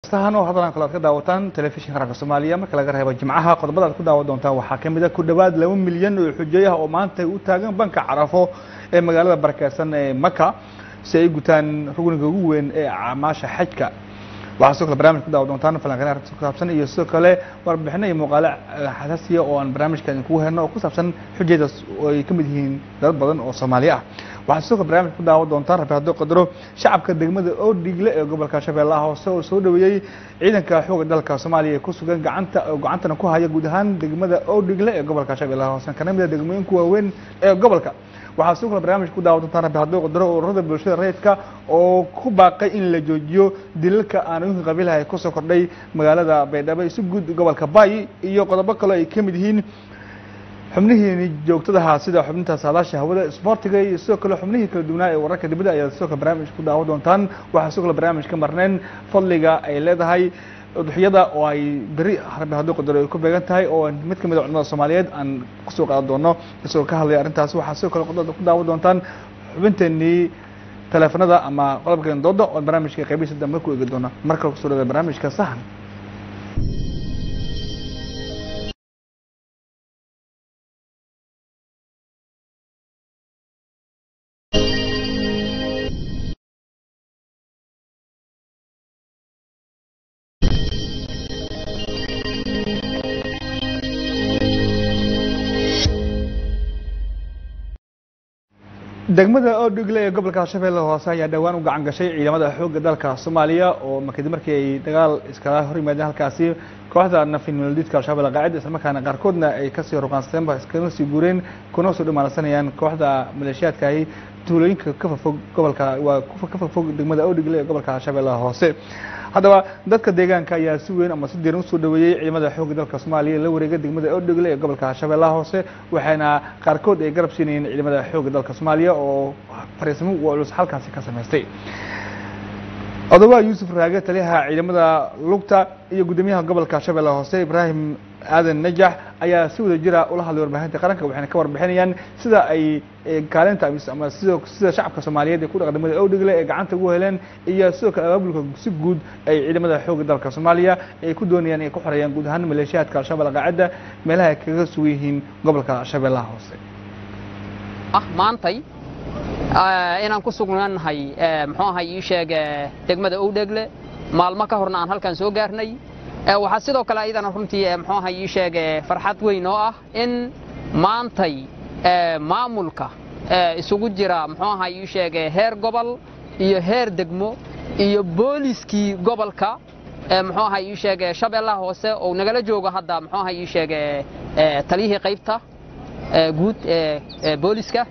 heestahan oo haddan kale aad ka daawataan telefishinka qaranka soomaaliya marka laga reebo jimcaha qodobada aad ku daawan doontaan waxaa ka mid a ku dhowaad laba milyan oo xujeey ah oo maanta u taagan banka carafo ee magaalada barakeysan ee maka si ay gutaan rugniga ugu weyn ee acmaasha xajka waxaa sidoo kale barnamij ku daawa doontaan falanqeyn arrinta ku saabsan iyo sidoo kale warbixino iyo muuqaale xasaasiya oo aan barnaamijka idinkugu helno oo ku saabsan xujaydaas oo ay ka mid yihiin dad badan oo soomaali ah waxaa sidoo kale barnamij ku daawa doontaan rabi hadduu qadaro shacabka degmada oodhigle ee gobolka shabeellaha hoose oo soo dhaweeyey ciidanka xooga dalka soomaaliya ee ku sugan gacanta oo gacantana ku haya guud ahaan degmada oodhigle ee gobolka shabeellaha hoose kana mid a degmooyinka waaweyn ee gobolka waxaa sidoo kale barnaamij ku daawa doontaan rabi hadduu qadaro ururada bulshada rayidka oo ku baaqay in la joojiyo dilalka aanooyinka qabiilaha ee kusoo kordhay magaalada baydhabo si guud gobolka baay iyo qodobo kale ay ka mid yihiin xubnihii joogtadaha sida xubninta saadaasha hawada isboortiga iyo sidoo kale xubnihii kala duwanaa ee wararka dibadda ayaad sidoo kale barnaamij ku daawa doontaan waxaa sidoo kale barnaamij ka marneen fadliga ay leedahay udxiyada oo ay beri rabi hadduu qadaro ay ku beegan tahay oo mid ka mid a culimada soomaaliyeed aan kusoo qaadan doono isagoo ka hadlaya arrintaas waxaa sidoo kale qodobada ku daawa doontaan xubinteenii teleefanada ama qodobkeen dooda oo barnaamijka qaybihiisa dambe ku eegi doona mar kale kusoo dhada barnaamijka sahan degmada oodhigle ee gobolka shabeelle hoose ayaa dhowaan u gacan gashay ciidamada xoogga dalka soomaaliya oo kadib markii ay dagaal iskala hor yimaadeen halkaasi kooxda nafinoldiidka al-shabeelle qaacida islamarkaana qaarkoodna ay kasii ruqaansateenba iskana sii guureen kuna soo dhamaansanayaan kooxda maleeshiyaadkaahi tuulooyinka ka fofog gobolka waa ka fofog degmada oodhigle ee gobolka shabeelle hoose haddaba dadka deegaanka ayaa si weyn ama si diiran usoo dhaweeyey ciidamada xoogga dalka soomaaliya la wareega degmada oodhigle ee gobolka shabeellaha hoose waxaana qaarkood ay garab siinayeen ciidamada xoogga dalka soomaaliya oo fariisimo culus halkaasi ka samaystay odoba yuusuf raage taliyaha ciidamada lugta iyo guddoomiyaha gobolka shabeellaha hoose ibraahim aadan najax ayaa si wada jira ula hadlay warbaahinta qaranka waxayna ka warbixinayaan sida ay kaalinta ama sida sida shacabka soomaaliyeed ee ku dhaqa degmada oodhigle ee gacanta ugu heleen iyo sidoo kale abaabulka si guud ay ciidamada xoogga dalka soomaaliya ay ku doonayaan inay ku xoreeyaan guud ahaan maleeshiyaadka al-shabeelle qaacida meelaha ay kaga sugan yihiin gobolka shabeellaha hoose maantay inaan ku sugnaanahay muxuu ahay ii sheeg degmada owdhegle maalmo ka horna aan halkan soo gaarnay waxaa sidoo kale ayadana runtii muxuu ahay ii sheeg farxad weyn oo ah in maantay maamulka isugu jira muxuu ahay ii sheeg heer gobol iyo heer degmo iyo booliskii gobolka muxuu ahay ii sheeg shabeellaha hoose oo nagala joogo hadda muxuu ahay ii sheeg taliyihii qaybta guud ee booliska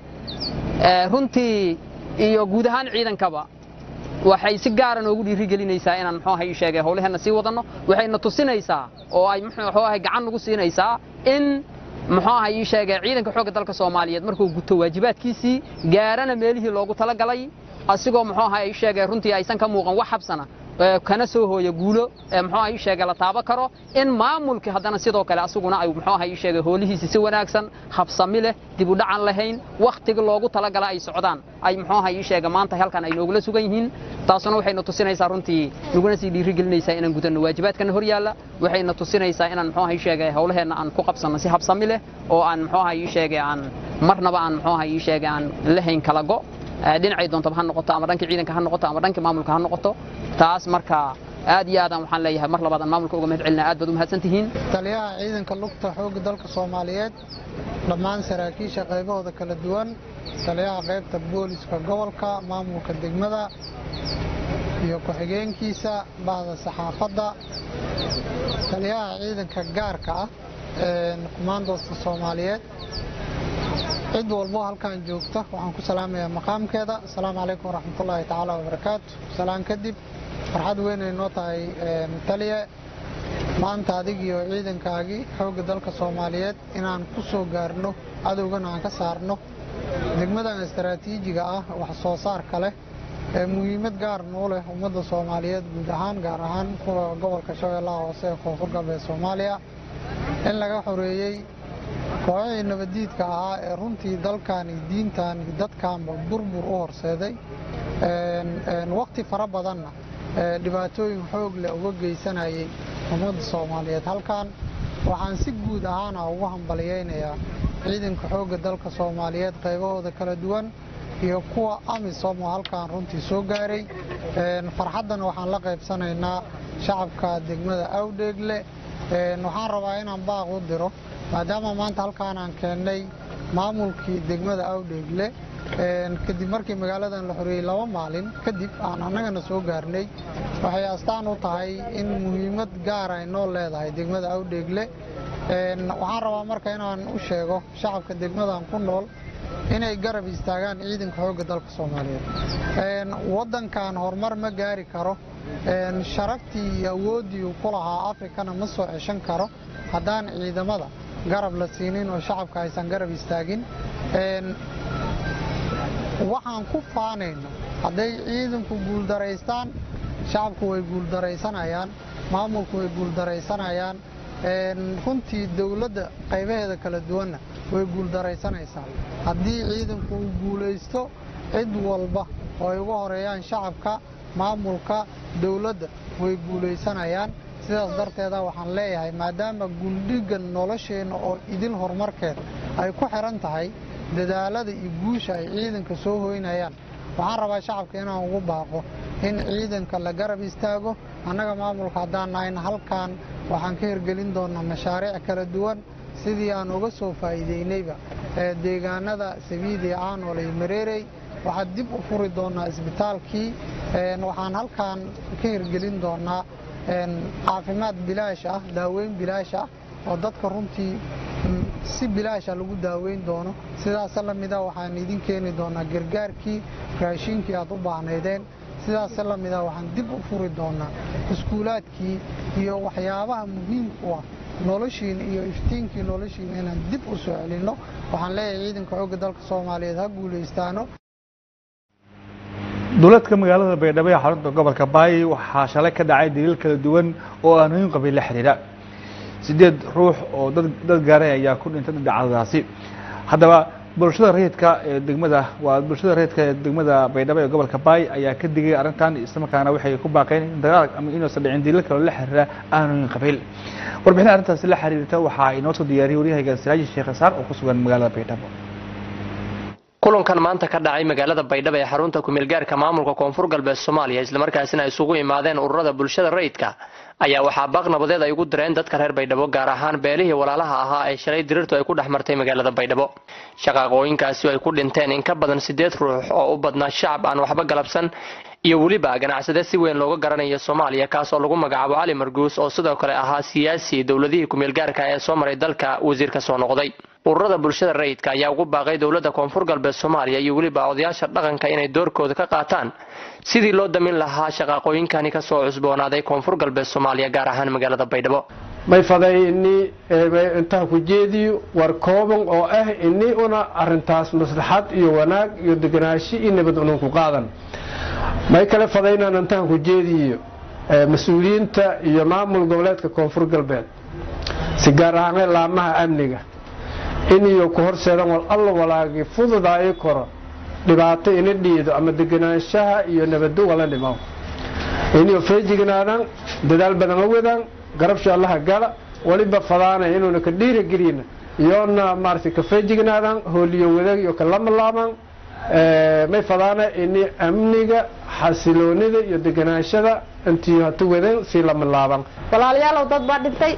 runtii iyo guud ahaan ciidankaba waxay si gaara noogu dhiirigelinaysaa inaan muxuu ahay sheegay howlaheenna sii wadanno waxayna tusinaysaa oo ay muxuu ahay gacan nagu siinaysaa in muxuu ahay ii sheegay ciidanka xoogga dalka Soomaaliyeed markuu guto waajibaadkiisii gaarana meelihii loogu talagalay asigoo muxuu ahay ii sheegay runtii aysan ka muuqan wax habsana kana soo hooyo guulo muxuu ahay sheegay la taaba karo in maamulkii haddana sidoo kale asaguna ay muxuu ahay sheegay hoolihiisa si wanaagsan habsami leh dib u dhacan lahayn waqtiga loogu talagala ay socdaan ay muxuu ahay sheegay maanta halkan ay noogula sugan yihiin taasuna waxayna tusinaysaa runtii naguna sii dhiirigelinaysaa inaan gudanno waajibaadkana hor yaalla waxayna tusinaysaa inaan muxuu ahay sheegay howlaheenna aan ku qabsanno si habsami leh oo aan muxuu ahay sheegay aan marnaba aan muxuu ahay sheegay aan lahayn kala go' dhinacay doontaba ha noqoto ama dhankii ciidanka ha noqoto ama dhankii maamulka ha noqoto taas marka aad iyo aadaan waxaan leeyahay mar labaad aan maamulka uga mahad celinaa aad baad u mahadsan tihiin taliyaha ciidanka lugta xoogga dalka soomaaliyeed dhammaan saraakiisha qaybahooda kala duwan taliyaha qaybta booliska gobolka maamulka degmada iyo ku-xigeenkiisa bahda saxaafadda taliyaha ciidanka gaarka ah ee kumaandoosta soomaaliyeed cid walbo halkan joogta waxaan ku salaamayaa maqaamkeeda asalaamu calaykum waraxmatullaahi tacaala wabarakaatu salaan kadib farxad weynay noo tahay taliye maanta adigiyo ciidankaagii xoogga dalka soomaaliyeed inaan ku soo gaarno cadowgana aan ka saarno degmadan istaraatiijiga ah wax soo saarka leh ee muhiimad gaar noo leh ummadda soomaaliyeed guud ahaan gaar ahaan kuwa gobolka shabeellaha hoose ee koonfur galbeed soomaaliya in laga xoreeyey kooxihii nabaddiidka ahaa ee runtii dalkan iyo diintan iyo dadkanba burbur u horseeday waqti fara badanna dhibaatooyin xoog leh uga geysanayay ummadda soomaaliyeed halkan waxaan si guud ahaana ugu hambaliyeynayaa ciidanka xoogga dalka soomaaliyeed qaybahooda kala duwan iyo kuwa amisom oo halkaan runtii soo gaaray farxaddana waxaan la qaybsanaynaa shacabka degmada awdheegle waxaan rabaa inaan baaq u diro maadaama maanta halkaan aan keennay maamulkii degmada awdheegle kadib markii magaaladan la xoreeyey laba maalin kadib aan annagana soo gaarnay waxay astaan u tahay in muhiimad gaar ay noo leedahay degmada awdheegle waxaan rabaa marka inaan u sheego shacabka degmadan ku nool inay garab istaagaan ciidanka xoogga dalka soomaaliyeed waddankan horumar ma gaari karo sharaftii iyo awooddii uu ku lahaa afrikana ma soo ceshan karo haddaan ciidamada garab la siinin oo shacabka aysan garab istaagin waxaan ku faanayno hadday ciidanku guuldaraystaan shacabku way guuldaraysanayaan maamulku way guuldaraysanayaan runtii dowladda qaybaheeda kala duwanna way guuldaraysanaysaa haddii ciidanku uu guulaysto cid walba oo ay uga horeeyaan shacabka maamulka dowladda way guulaysanayaan sidaas darteeda waxaan leeyahay maadaama guldhigga nolosheenna oo idil horumarkeeda ay ku xiran tahay dadaalada iyo guusha ay ciidanka soo hoynayaan waxaan rabaa shacabka inaan ugu baaqo in ciidanka la garab istaago annaga maamulka haddaan nahayna halkan waxaan ka hirgelin doonaa mashaariic kala duwan sidii aan uga soo faa'iideynayba deegaanada sabiidi caanol iyo mareerey waxaan dib u furi doonaa isbitaalkii waxaan halkan ka hirgelin doonaa caafimaad bilaash ah daaweyn bilaash ah oo dadka runtii si bilaasha lagu daaweyn doono sidaas lamida waxaan idin keeni doonaa gargaarkii raashinkii aad u baahnaydeen sidaas lamida waxaan dib u furi doonaa iskuulaadkii iyo waxyaabaha muhiimka u ah noloshiina iyo iftiinkii noloshiina inaan dib u soo celinno waxaan leeyahay ciidanka xoogga dalka soomaaliyeed ha guulaystaano dowladka magaalada baydhabo ee xarunta gobolka baay waxaa shalay ka dhacay daliil kala duwan oo aanooyin qabiil la xidhiidha sideed ruux oo dad dad gaaray ayaa ku dhintay dhacdadaasi haddaba bulshada rayidka ee degmada waa bulshada rayidka ee degmada baydhabo ee gobolka baay ayaa ka digay arrintan islamarkaana waxay ku baaqeen in dagaal ama inuusan dhicin daliil kale la xiriira aanooyin qabiil warbixin arrintaasi la xiriirta waxaa inoo soo diyaariyey waryahayga siraaji sheekh isaar oo ku sugan magaalada baydhabo kulankan maanta ka dhacay magaalada baydhabo ee xarunta kumeelgaarka maamulka koonfur galbeed soomaaliya islamarkaasina isugu imaadeen ururada bulshada rayidka ayaa waxaa baaq nabadeed ay ugu direen dadka reer baydhabo gaar ahaan beelihii walaalaha ahaa ee shalay dirirtu ay ku dhex martay magaalada baydhabo shaqaaqooyinkaasi ay ku dhinteen in ka badan sideed ruux oo u badnaa shacab aan waxba galabsan iyo weliba ganacsade si weyn looga garanayo soomaaliya kaas oo lagu magacaabo cali marguus oo sidoo kale ahaa siyaasi dowladihii kumeelgaarka ee soo maray dalka wasiir ka soo noqday ururada bulshada rayidka ayaa ugu baaqay dowladda koonfur galbeed soomaaliya iyo weliba odayaasha dhaqanka inay doorkooda ka qaataan sidii loo damin lahaa shaqaaqooyinkani kasoo cusboonaaday koonfur galbeed soomaaliya gaar ahaan magaalada baydhabo may faday ini intaan ku jeediyo war kooban oo ah ini una arintaas maslaxad iyo wanaag iyo deganaashi iyo nabad unun ku qaadan may kale fadaynan intaan ku jeediyo mas-uuliyiinta iyo maamul goboleedka koonfur galbeed si gaar ahaanee laamaha amniga in iyo ku horseedan wal alla walaagi fududaayi karo dhibaato ina dhiido ama deganaanshaha iyo nabado wala dhimo iniyo feejignaadaan dadaal badan la wadaan garabsha allaha gala waliba fadaana inuuna ka dhiiragelina iyoona maarata ka feejignaadaan hooliyo wadaag iyo ka lamalaamaan may fadaana ini amniga xasiloonida iyo deganaashada intii hatu wadan sii lamalaaban walaalayaalow dad baa dhintay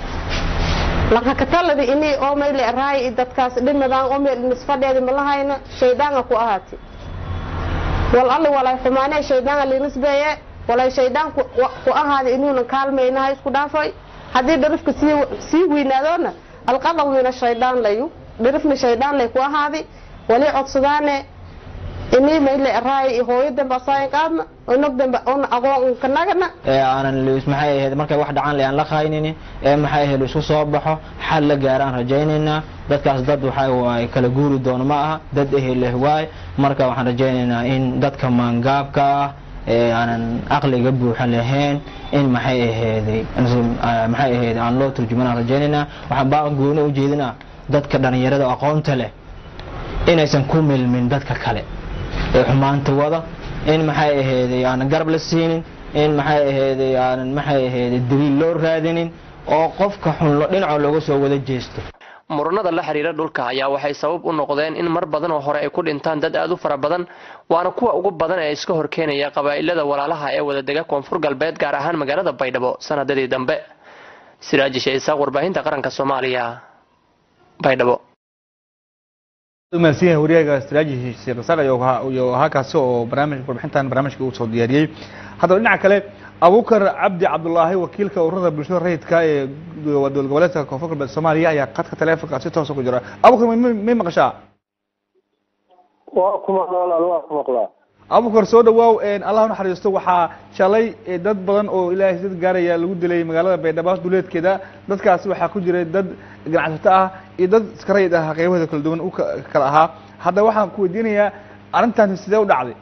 lakakataladi ini oo mayle raay dadkaas dhimadaan oo meel nisfadheedi malahayna shaydaanga ku ahaati wal alli walay xumaanee shaydaanga linisbeeye walay shaydaan ku ahaada inuuna kaalmaynaha isku dhaafay haddii dharifka sii weynaadoona alqadab mina shaydaan layu dharifna shaydaan lay ku ahaadi wali codsadaane ini mayle raay hooyo dambe asaayan qaadna onog dambe ona aqoon kanagana ee aanan maxay ahayd markay wax dhacaan le aan la qaynini ee maxay ahayd isku soo baxo xal la gaaraan rajaynaynaa dadkaas dad waxa waay kala guuri doono ma aha dad eheleh waay marka waxaan rajaynaynaa in dadka maangaabka ah ee aanan aqliga buuxa lahayn in maxay aheeday maxay ahayd aan loo turjumanaan rajaynaynaa waxaan baa gooni u jeedinaa dadka dhalinyarada aqoonta leh inaysan ku milmin dadka kale ee xumaanta wada in maxay aheeday aanan garab la siinin in maxay aheeday aanan maxay aheeday daliil loo raadinin oo qofka xun dhinaca looga soo wada jeesto muranada la xiriira dhulka ayaa waxay sabab u noqdeen in mar badan oo hore ay ku dhintaan dad aad u fara badan waana kuwa ugu badan ee iska horkeenaya qabaa'ilada walaalaha ee wadadega koonfur galbeed gaar ahaan magaalada baydhabo sanadadii dambe siraaji sheeisaaq warbaahinta qaranka soomaaliya baydhabo mahadsan yahay wariyaaga siraaji sheekh isaaq iyo ahaa kaasi oo barnaamij warbixintan barnaamijka uu soo diyaariyey haddaba dhinaca kale abukar cabdi cabdulaahi wakiilka ururada bulshada rayidka ee dowlad goboleedka koonfur galbeed soomaaliya ayaa qadka taleefonka si toosa ku jira abukar may maqashaa waa ku maqla walaal waa ku maqlaa abukar soo dhawaaw allah naxariisto waxaa shalay dad badan oo ilaahay dad gaaraya lagu dilay magaalada baydhabo duleedkeeda dadkaasi waxaa ku jiray dad ganacsato ah iyo dad iska rayid ah qeybahooda kala duwan u kala ahaa haddaba waxaan ku weydiinayaa arrintaasi sidee u dhacday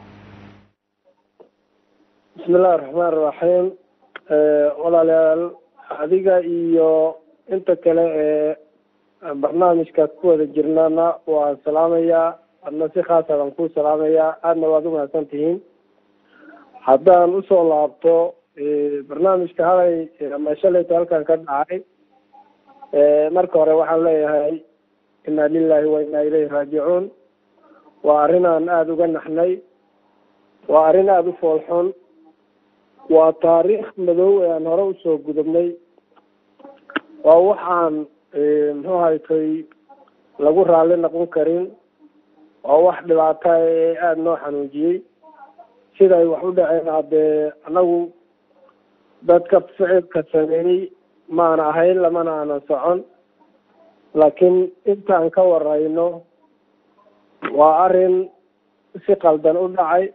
bismi illahi raxmaan raxiim walaalayaal adiga iyo inta kale ee barnaamijkaas ku wada jirnana waan salaamayaa adna si khaasa baan ku salaamayaa aadna waad umahadsan tihiin haddaan usoo laabto barnaamijka halay ama shalayta halkan ka dhacay marka hore waxaan leeyahay inna lilahi wa inna ilayhi raajicuun waa arrin aan aada uga naxnay waa arrin aada u foolxun waa taariikh madow ee aan hore usoo gudubnay waa waxaan muxuu haytay lagu raalli noqon karin waa wax dhibaata ee aada noo xanuujiyey siday wax u dhaceen haddee anagu dadka ficilka sameeyey maana ahayn lamana aanan socon laakiin intaan ka warayno waa arrin si qaldan u dhacay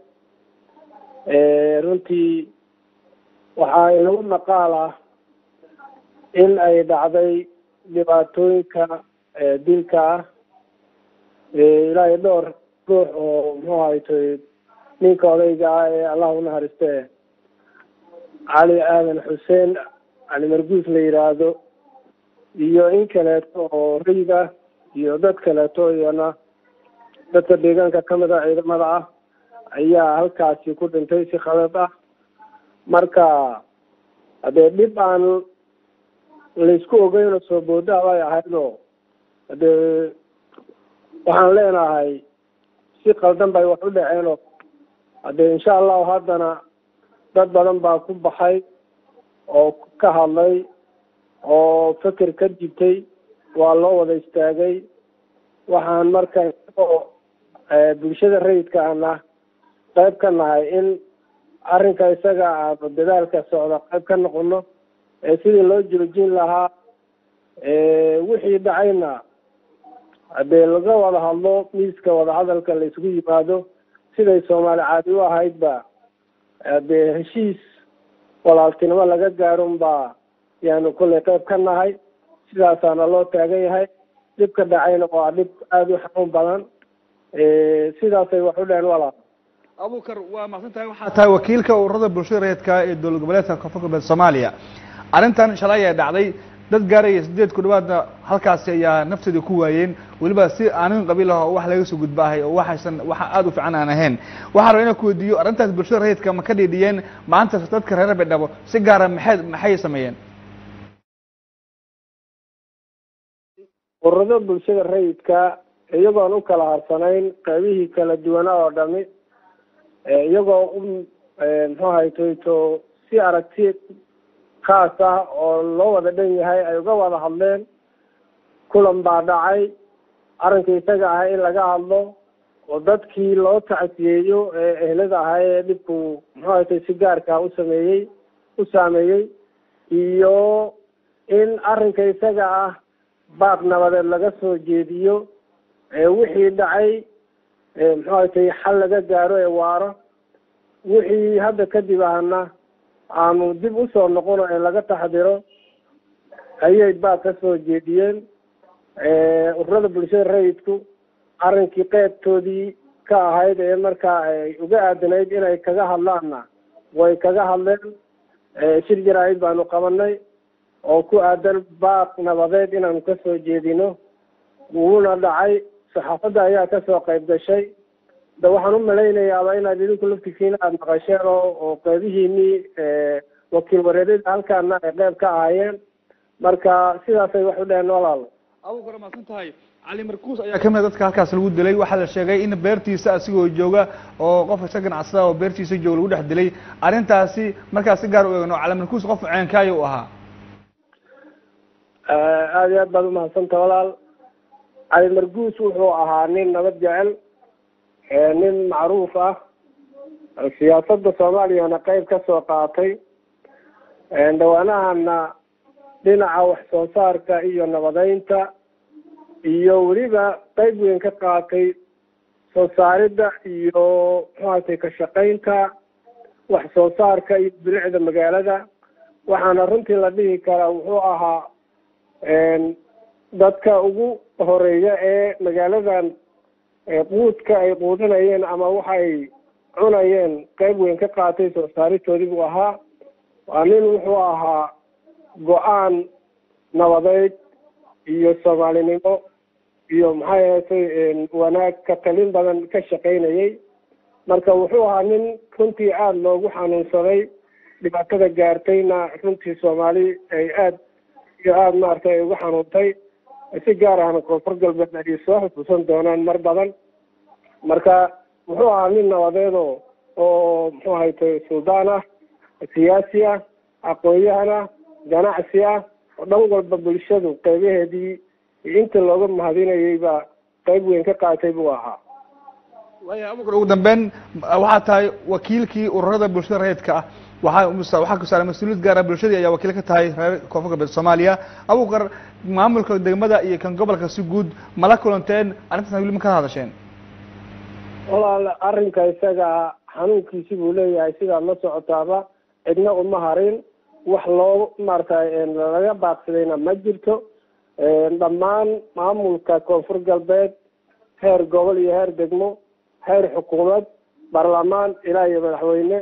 runtii waxaa inagu maqaal ah in ay dhacday dhibaatooyinka dilka ah ilaahay dhowr ruux oo muxuu haytay ninka odayga ah ee allah unaxariiste cali aadan xuseen cali marguus la yidhaahdo iyo in kaleeto oo rayid ah iyo dad kaleeto iyana dadka deegaanka kamid a ciidamada ah ayaa halkaasi ku dhintay si khalad ah marka hadee dhib aan laysku ogeyno soo boodaa bay ahaydoo hadee waxaan leenahay si qaldan bay wax u dhaceenoo hadee insha allahu haddana dad badan baa ku baxay oo ka hadlay oo feker ka jibtay waa loo wada istaagay waxaan marka isagoo bulshada rayidka ana qayb ka nahay in arrinka isaga aanu dadaalka socda qayb ka noqono ee sidii loo joojin lahaa wixii dhacayna hadee laga wada hadlo miiska wadahadalka la isugu yimaado siday soomaali caadi u ahaydba hadee heshiis walaaltinimo laga gaarunbaa yaanu kollay qayb ka nahay sidaasaana loo taagan yahay dhibka dhacayna waa dhib aada u xanuun badan sidaasay wax u dheheen walaal abukar waa maqsan tahay waxaa tahay wakiilka ururada bulshada rayidka ee dowlad goboleedka koonfur galbeed soomaaliya arrintan shalay ayaa dhacday dad gaaraya sideed ku dhawaadna halkaasi ayaa nafteeda ku waayeen weliba si aanin qabiil ah oo wax laga soo gudbaahay oo waxaysan waxa aada u fiican aan ahayn waxaa raba inaan ku weydiiyo arrintaas bulshada rayidka ma ka dhiidhiyeen maanta dadka reer baydhabo si gaara maxay maxay sameeyeen ururada bulshada rayidka iyagoon u kala harsanayn qaybihii kala duwana oo dhami iyagoo u muxuu haytoyto si aragti kaas ah oo loo wada dhan yahay ay uga wada hadleen kulan baa dhacay arrinka isaga ahay in laga hadlo oo dadkii loo tacsiyeeyo ee ehlada ahay ee dhibku muxuu haytay si gaarka u sameeyey u saameeyey iyo in arrinka isaga ah baaq nabadeed laga soo jeediyo wixii dhacay muxuu haytay xal laga gaaro ee waaro wixii hadda kadib ahna aanu dib usoo noqono ee laga taxdiro ayay baaq ka soo jeediyeen ururada bulshada rayidku arrinkii qeybtoodii ka ahayd ee markaa ay uga aadanayd inay kaga hadlaanna way kaga hadleen shir jaraa'id baanu qabanay oo ku aadan baaq nabadeed inaanu kasoo jeedino wuuna dhacay saxaafadda ayaa kasoo qayb gashay de waxaan u malaynayaaba inaad idinku laftigiina aada maqasheen oo oo qeybihiinii wakiil wareeryada halkaana ay qeyb ka ahaayeen marka sidaasay wax u dheheen walaalo abuukar maasan tahay cali markuus ayaa kamid a dadka halkaas lagu dilay waxaa la sheegay in beertiisa asigoo jooga oo qof iska ganacsada oo beertiisa jooga lagu dhex dilay arrintaasi markaas si gaar u eegno cali markuus qof ceenkaaya u ahaa aada iyo aad baad umahadsanta walaal cali marguus wuxuu ahaa nin nabad jecel nin macruuf ah siyaasadda soomaaliyana qeyb ka soo qaatay dhawaanahana dhinaca wax soo saarka iyo nabadeynta iyo weliba qeyb weyn ka qaatay soo saaridda iyo muxuatay ka shaqaynta wax soo saarka iyo bilicda magaalada waxaana runtii la dhihi karaa wuxuu ahaa dadka ugu horeeya ee magaaladan quudka ay quudinayeen ama waxa ay cunayeen qeyb weyn ka qaatay soo saaritoodii buu ahaa waa nin wuxuu ahaa go-aan nabadeed iyo soomaalinimo iyo maxay ahatay wanaag ka talin badan ka shaqaynayay marka wuxuu ahaa nin runtii aada loogu xanuunsaday dhibaatada gaartayna runtii soomaali ay aada iyo aada maaragtay ay ugu xanuuntay si gaar ahna koonfur galbeed ay soo xusuusan doonaan mar badan marka wuxuu ahaa nin nabadeedo oo muxuu ahaytay suldaan ah siyaasi ah aqoon-yahan ah ganacsi ah oo dhan walba bulshadu qeybaheedii inta looga mahadinayay baa qeyb weyn ka qaatay buu ahaa waaya abukar ugu dambeyn waxaa tahay wakiilkii ururada bulshada rayidka ah waxaa waxaa ku saaray mas-uuliyad gaara bulshadii ayaa wakiil ka tahay reer koonfur galbeed soomaaliya abukar maamulka degmada iyo kan gobolka si guud mala kulanteen arrintaasna weli ma ka hadasheen walaal arrinka isaga xanuunkiisi buu leeyahay sidaad la socotaaba cidna uma harin wax loo maaragtay laga baaqsadayna ma jirto dhammaan maamulka koonfur galbeed heer gobol iyo heer degmo heer xukuumad baarlamaan ilaa iyo madaxweyne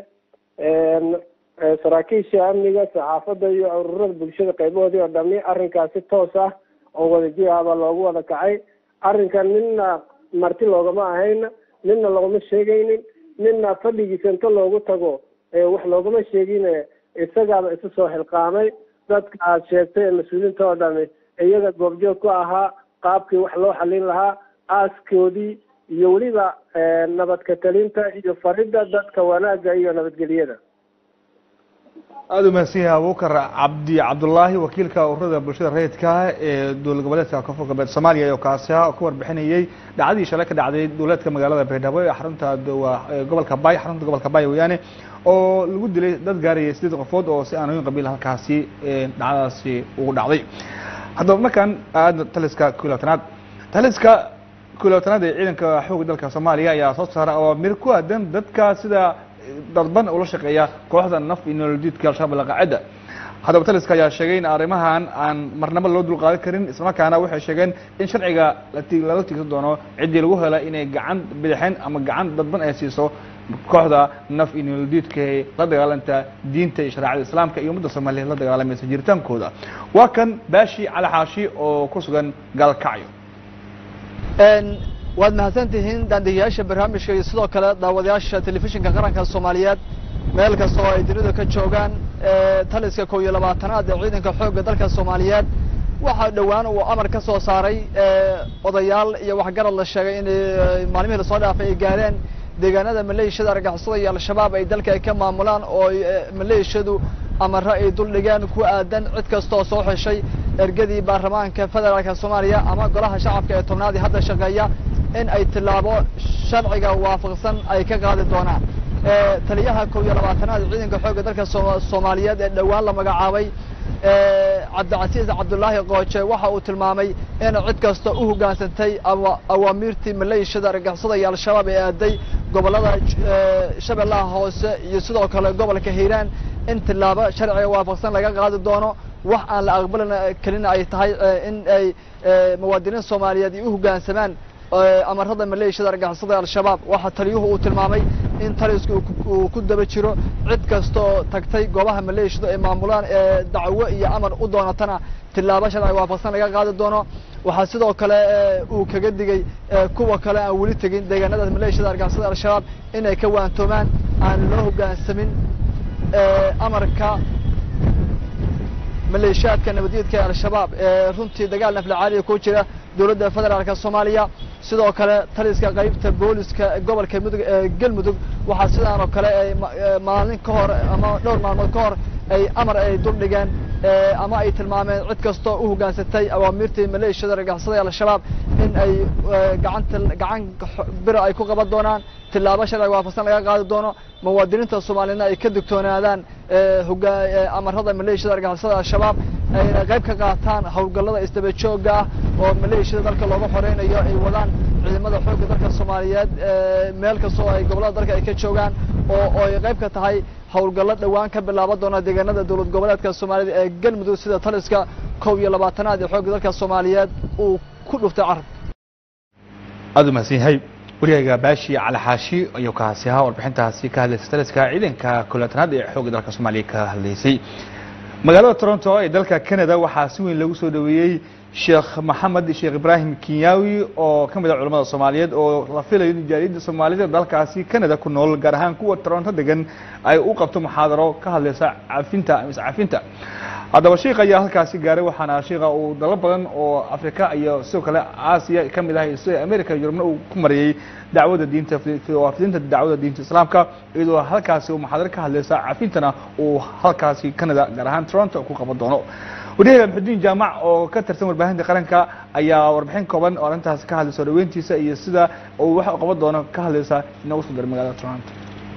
saraakiisha amniga saxaafadda iyo ururada bulshada qaybahoodii oo dhami arrinkaas si toos ah oo wadajir ahba loogu wada kacay arrinkan nina marti loogama ahayn nina loogama sheegaynin nina fadhigiisa inta loogu tago wax loogama sheegin isagaaba isu soo xilqaamay dadka aad sheegtay ee mas-uuliyiinta oo dhami iyaga goobjoog ku ahaa qaabkii wax loo xalin lahaa aaskoodii iyo weliba nabadka talinta iyo faridda dadka wanaagga iyo nabadgelyada aada u mahadsan yahay abubakar cabdi cabdullaahi wakiilka ururada bulshada rayidka ee dowlad goboleedka koonfur galbeed soomaaliya oo kaasi ah oo ka warbixinayay dhacdadii shalay ka dhacday dowlaadka magaalada baydhabo ee xarunta gobolka bay xarunta gobolka bay weeyaane oo lagu dilay dad gaarayay sideed qofood oo si aanooyin qabiil halkaasi dhacdadaasi ugu dhacday haddaba markaan aada taliska kulatanaad taliska kulatanaad ee ciidanka xoogga dalka soomaaliya ayaa soo saara awaamir ku aadan dadka sida dadban ula shaqeeya kooxda naf iyo nolodiidka al-shabaab alqaacida haddaba taliska ayaa sheegay in arrimahan aan marnabo loo dulqaadan karin islamarkaana waxay sheegeen in sharciga lala tiigsan doono ciddii lagu hela inay gacan bidixeen ama gacan dadban ay siiso kooxda naf iyo nolodiidka ee la dagaalanta diinta iyo shareecada islaamka iyo ummadda soomaaliyeed la dagaalamaysa jiritaankooda waa kan baashi cali xaashi oo ku sugan gaalkacyo waad mahadsantihiin daandegayaasha barnaamijka iyo sidoo kale daawadayaasha telefishinka qaranka soomaaliyeed meel kasta oo ay dunida ka joogaan taliska kow iyo labaatanaad ee ciidanka xoogga dalka soomaaliyeed waxaa dhowaan uu amar ka soo saaray odayaal iyo waxgarad la sheegay in maalmihii lasoo dhaafay ay gaareen deegaanada maleeshiyada argagixisada iyo al-shabaab ay dalka ay ka maamulaan oo maleeshiyadu amare ay dul dhigeen ku aadan cid kasta oo soo xeshay ergadii baarlamaanka federaalka soomaaliya ama golaha shacabka ee tobnaadii hadda shaqeeya in ay tilaabo sharciga waafaqsan ay ka qaadi doonaan taliyaha kow iyo labaatanaad ciidanka xoogga dalka soomaaliyeed ee dhowaan la magacaabay cabdicasiis cabdullaahi qooje waxa uu tilmaamay in cid kasta u hoggaansantay awaamiirtii maleeshiyada argagixisada iyo al-shabaab ee aaday gobollada shabeellaha hoose iyo sidoo kale gobolka hiiraan in tilaabo sharciga waafaqsan laga qaadi doono wax aan la aqbalin kelina ay tahay in ay muwaadiniin soomaaliyeed ay u hoggaansamaan amarada maleeshiyada argagixisada al-shabaab waxaa taliyuhu uu tilmaamay in talisku uu ku daba jiro cid kasta oo tagtay goobaha maleeshiyadu ay maamulaan ee dacwo iyo amar u doonatana tilaabo sharci waafaqsan laga qaadi doono waxaa sidoo kale uu kaga digay kuwa kale aan weli tegin deegaanada maleeshiyada argagixisada al-shabaab inay ka waantoomaan aan loo hoggaansamin amarka maleeshiyaadka nabadgeedka ee al-shabaab ee runtii dagaal naflacaaliya ku jira dowladda federaalka soomaaliya sidoo kale taliska qaybta booliska gobolka mudug ee galmudug waxaa sidaan oo kale ay maalin ka hor ama dhowr maalmood ka hor ay amar ay duldhigeen ama ay tilmaameen cid kastoo u hoggaansatay awaamirtii maleeshiyada argagixisada ee al-shabaab in ay gacanta gacan bira ay ku qaban doonaan tillaabo sharciga waafaqsan laga qaadi doono muwaadiniinta soomaaliyedna ay ka digtoonaadaan amarada maleeshiyada argagixisada al-shabaab ayna qayb ka qaataan howlgallada isdaba joogga ah oo maleeshiyada dalka looga xoreynayo ay wadaan ciidamada xoogga dalka soomaaliyeed meel kastoo ay gobollada dalka ay ka joogaan oo ay qayb ka tahay howlgallo dhowaan ka bilaaban doona deegaanada dowlad goboleedka soomaaliyed ee galmudug sida taliska kow iyo labaatanaad ee xoogga dalka soomaaliyeed uu ku dhuftay carab aad u mahadsan yahay waryahayga baashi cali xaashi ayuu kaasi ahaa warbixintaasi ka hadlaysay taliska ciidanka kulaatanaad ee xoogga dalka soomaaliya ka hadlaysay magaalada toronto ee dalka canada waxaa si weyn lagu soo dhaweeyey sheekh maxamed sheekh ibraahim kinyawi oo ka mid ah culamada soomaaliyeed oo la filayo in jaaliyadda soomaalida dalkaasi canada ku nool gaar ahaan kuwa toronto degan ay u qabto muxaadaro ka hadlaysa cafinta mise cafinta haddaba sheikh ayaa halkaasi gaaray waxaana sheikha uu dalal badan oo afrika iyo sidoo kale aasiya ka mid ah sida america iyo yurubna uu ku mariyey dacwada diinta waafidinta dacwada diinta islaamka iyadoo halkaasi uu muxaadaro ka hadlaysa cafintana uu halkaasi canada gaar ahaan toronto ku qaban doono waryahaga maxudiin jaamac oo ka tirsan warbaahinta qaranka ayaa warbixin kooban oo arrintaasi ka hadlaysa soo dhaweyntiisa iyo sida uu wax u qaban doono ka hadlaysa inoogu soo diray magaalada toronto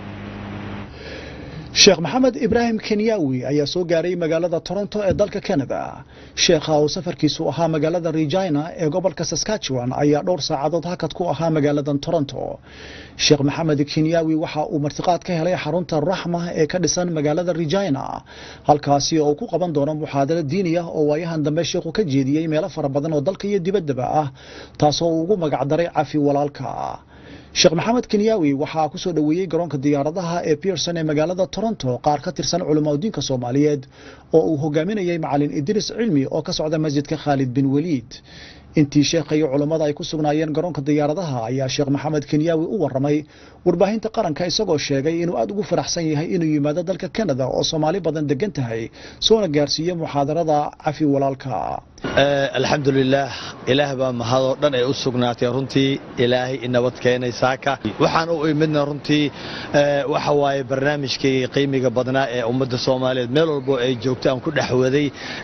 sheekh maxamed ibraahim kenyawi ayaa soo gaaray magaalada toronto ee dalka canada sheekha uu safarkiisu ahaa magaalada regina ee gobolka saskatchewan ayaa dhowr saacadood hakad ku ahaa magaaladan toronto sheekh maxamed kenyawi waxa uu martiqaad ka helay xarunta raxma ee ka dhisan magaalada regina halkaasi oo uu ku qaban doono muxaadaro diini ah oo waayahan dambe sheekhu ka jeediyey meelo fara badan oo dalka iyo dibaddaba ah taasoo uu ugu magacdaray cafi walaalka sheekh maxamed kenyawi waxaa ku soo dhoweeyey garoonka diyaaradaha ee pearson ee magaalada toronto qaar ka tirsan culamaudiinka soomaaliyeed oo uu hogaaminayey macalin idris cilmi oo ka socda masjidka khaalid bin weliid intii sheekha iyo culammada ay ku sugnaayeen garoonka diyaaradaha ayaa sheekh maxamed kenyawi u warramay warbaahinta qaranka isagoo sheegay inuu aad ugu faraxsan yahay inuu yimaado dalka canada oo soomaali badan degan tahay soona gaarsiiye muxaadarada cafi walaalka alxamdulilaah ilaah baa mahadoo dhan ay u sugnaatay runtii ilaahay inabad keenay saaka waxaan u imidna runtii waxa waaye barnaamijkii qiimiga badnaa ee ummadda soomaaliyeed meel walbo ay joogto aan ku dhex waday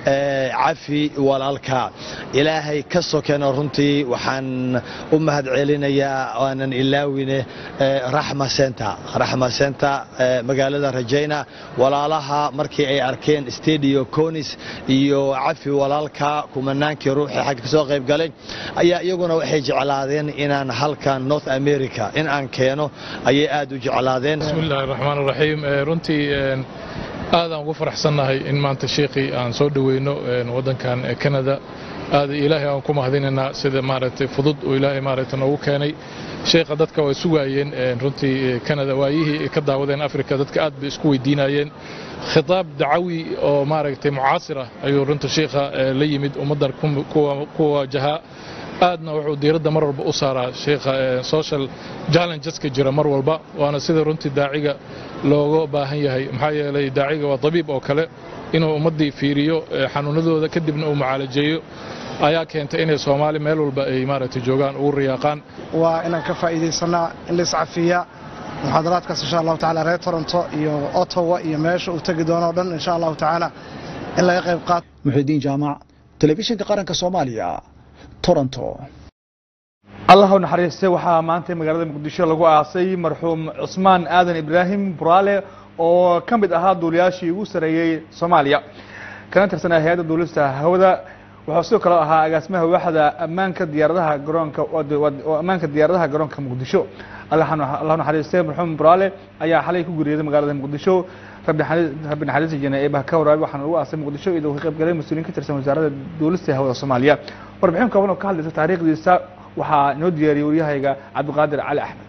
cafi walaalka ilaahay ka sokeno runtii waxaan u mahad celinayaa aanan ilaawine raxma center raxma center magaalada rajayna walaalaha markii ay arkeen stadio conis iyo cafi walaalka kumanaankii ruuxii xagga ka soo qayb galay ayaa iyaguna waxay jeclaadeen inaan halkan north america in aan keeno ayay aad u jeclaadeen bismillahi raxmaan raxiim runtii aadaan ugu faraxsannahay in maanta sheekhii aan soo dhoweyno waddankan canada aad ilaahay aan ku mahadinaynaa sida maaragtay fudud uu ilaahay maaragtay noogu keenay sheekha dadka way sugaayeen runtii canada waayihii ka daawadeen africa dadka aad bay isku weydiinayeen khitaab dacawi oo maaragtay mucaasir ah ayuu runta sheekha la yimid ummaddan ku wajahaa aadna wuxuu diiradda mar walba u saaraa sheekha social challengeska jira mar walba waana sida runtii daaciga looga baahan yahay maxaa yeelay daaciga waa dabiib oo kale inuu ummaddii fiiriyo xanuunadooda kadibna uu mucaalajeeyo ayaa keentay inay soomaali meel walba ay maaragtay joogaan ugu riyaaqaan waa inaan ka faa'iidaysanaa in la iscafiya muxaadaraadkaas insha allahu tacala reer toronto iyo ottawa iyo meesha uu tegi doono o dhan insha allahu tacaala in laga qayb qaato muxidiin jaamac telefishinka qaranka soomaaliya toronto allah u naxariistay waxaa maanta magaalada muqdisho lagu aasay marxuum cusmaan aadan ibraahim buraale oo ka mid ahaa duuliyaashii ugu sareeyey soomaaliya kana tirsanaa hay-adda duulista hawada wuxuu sidoo kale ahaa agaasimaha waaxda ammaanka diyaaradaha garoonka oo ammaanka diyaaradaha garoonka muqdisho allah naxariistay marxuum buraale ayaa xalay ku guriyooday magaalada muqdisho rabbi naxariista jene eebaha ka waraabi waxaana lagu aasay muqdisho iyadoo ka qayb galay mas-uuliyiin ka tirsan wasaaradda duulista hawada soomaaliya warbixin kooban oo ka hadlaysa taariikhdiisa waxaa inoo diyaariyey waryahayga cabdiqaadir cali axmed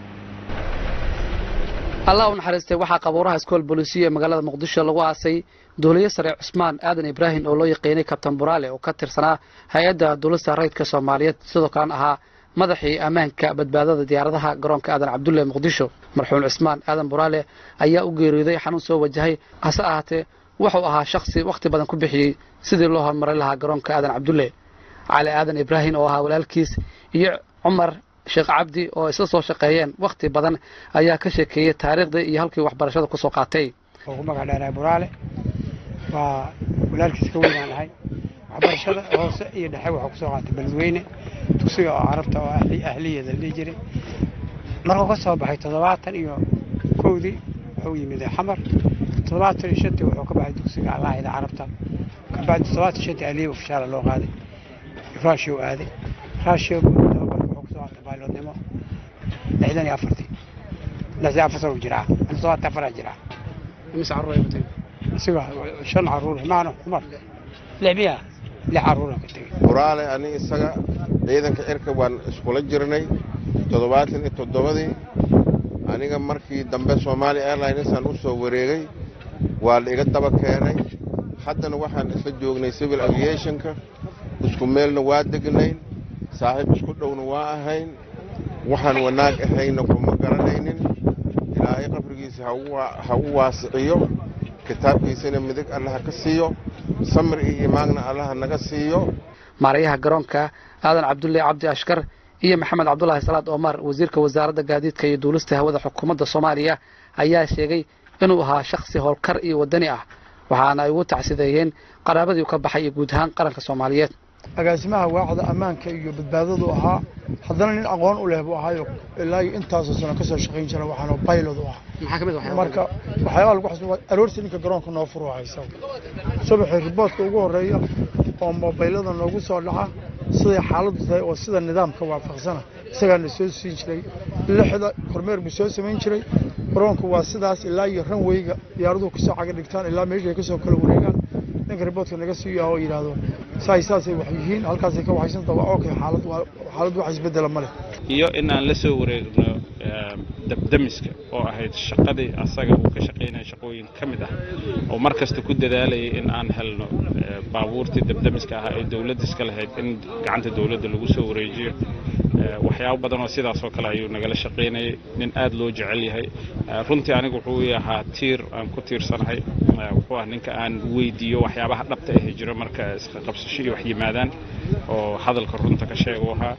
allah u naxariistay waxaa qabuuraha iskool bolisiyo ee magaalada muqdisho lagu aasay duuliye sare cusmaan aadan ibraahim oo loo yaqiinay kabtan buraale oo ka tirsanaa hay-adda duulista rayidka soomaaliyeed sidoo kalena ahaa madaxii ammaanka badbaadada diyaaradaha garoonka aadan cabdulle muqdisho marxuum cusmaan aadan buraale ayaa u geeriyooday xanuun soo wajahay hase ahaatee wuxuu ahaa shakhsi wakhti badan ku bixiyey sidii loo horumarin lahaa garoonka aadan cabdulle cali aadan ibraahim oo ahaa walaalkiis iyo cumar sheekh cabdi oo isla soo shaqeeyeen wakhti badan ayaa ka sheekeeyey taariikhdii iyo halkii waxbarashada kusoo qaatay oo ku magac dheeraa buraale waa walaalkiis ka weynaan ahay waxbarashada hoose iyo dhexe waxuu kusoo qaatay beledweyne dugsiga oo carabta oo ahliyeeda la dhihi jiray markuu ka soo baxay toddobaatan iyo kowdii wuxuu yimid xamar toddobaatan iyo shantii wuxuu ka baxay dugsiga allaahida carabta kabacdi toddobaatan iyo shantii ahliye ofishaala loo qaaday raashiya u aaday raashiya tababarka wuxuu kusoo qaatay baylodnimo lixdan iyo afartii lixdan afar sano jiraa toddobaatan afaraa jiraa imise carruur ay batay isiga shan carruur maana cumar lix miya lix carruura ka tegey buraale ani isaga ciidanka cirka waan iskula jirnay toddobaatan iyo toddobadii aniga markii dambe somaali airlinesaan u soo wareegay waa la iga daba keenay haddana waxaan isla joognay civil aviationka isku meelna waa degnayn saaxiib isku dhowna waa ahayn waxaan wanaag ahayna kuma garanaynin ilaahay qabrigiisa ha u waasiciyo kitaabkiisana midig allaha ka siiyo samir iyo imaagna allaha naga siiyo maarayaha garoonka aadan cabdulle cabdi ashkar iyo maxamed cabdulaahi salaad omar wasiirka wasaaradda gaadiidka iyo duulista hawada xukuumadda soomaaliya ayaa sheegay inuu ahaa shakhsi howlkar iyo wadani ah waxaana ay ugu tacsideeyeen qaraabadii ka baxay iyo guud ahaan qaranka soomaaliyeed agaasimaha waaxda ammaanka iyo badbaadadu ahaa haddana nin aqoon u leh buu ahaayo ilaa iyo intaasoo sano kasoo shaqayn jira waxaana baylod u ah marka waxyaalaha lagu xasuusta aroortii ninka garoonka noo furu haysa subaxii riboodka ugu horeeya oo mobaylada noogu soo dhaca siday xaaladdu tahay oo sida nidaamka waafaqsana isagaana soo siin jiray lixda kormeer buu soo samayn jiray garoonku waa sidaas ilaa iyo ranweyga diyaaraduhu kasoo caga dhigtaan ilaa meeshay kasoo kala wareegaan ninka riboodka naga siiyo oo yidhaahdo saay saasay wax yihiin halkaasay ka waxaysanta waa okay xaalad waa xaalad wax isbedela ma leh iyo in aan la soo wareegno dabdamiska oo ahayd shaqadii asaga uu ka shaqaynaya shaqooyin ka mid ah oo mar kasta ku dadaalayay in aan helno baabuurtii dabdamiska ahaa ee dowladda iska lahayd in gacanta dowladda lagu soo wareejiyo waxyaabo badan oo sidaas oo kale ayuu nagala shaqaynayay nin aad loo jecel yahay runtii anigu wuxuu ahaa tiir aan ku tiirsanahay wuxuu ah ninka aan weydiiyo waxyaabaha dhabta ahi jiro marka iska qabsasho iyo wax yimaadaan oo hadalka runta ka sheega u ahaa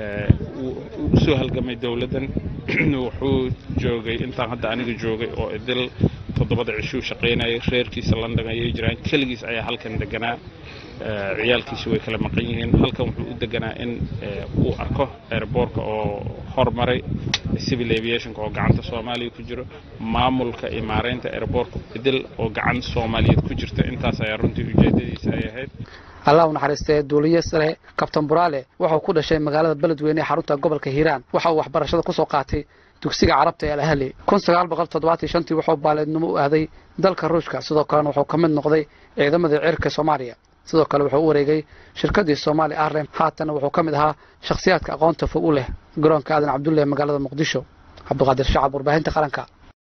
u soo halgamay dowladdan wuxuu joogay intaan hadda aniga joogay oo idil toddobada cishuu shaqaynayay reerkiisa london ayay jiraan keligiis ayaa halkan deganaa ciyaalkiisu way kala maqan yihiin halkan wuxuu u deganaa in uu arko airboortka oo hormaray civil aviationka oo gacanta soomaaliya ku jiro maamulka iyo maareynta airboortka idil oo gacan soomaaliyeed ku jirta intaas ayaa runtii ujeedadiisa ay ahayd allah u naxariistee duuliye sare kabtan buraale wuxuu ku dhashay magaalada beledweyne ee xarunta gobolka hiiraan waxa uu waxbarashada kusoo qaatay dugsiga carabta ee alahli kun sagaal boqol toddobaatan shantii wuxuu baaleednimo u aaday dalka ruushka sidoo kalena wuxuu ka mid noqday ciidamadii cirka soomaaliya sidoo kale wuxuu u wareegay shirkadii somaali airline haatana wuxuu ka mid ahaa shakhsiyaadka aqoonta fog u leh garoonka aadan cabdulle ee magaalada muqdisho cabdiqaadir shacab warbaahinta qaranka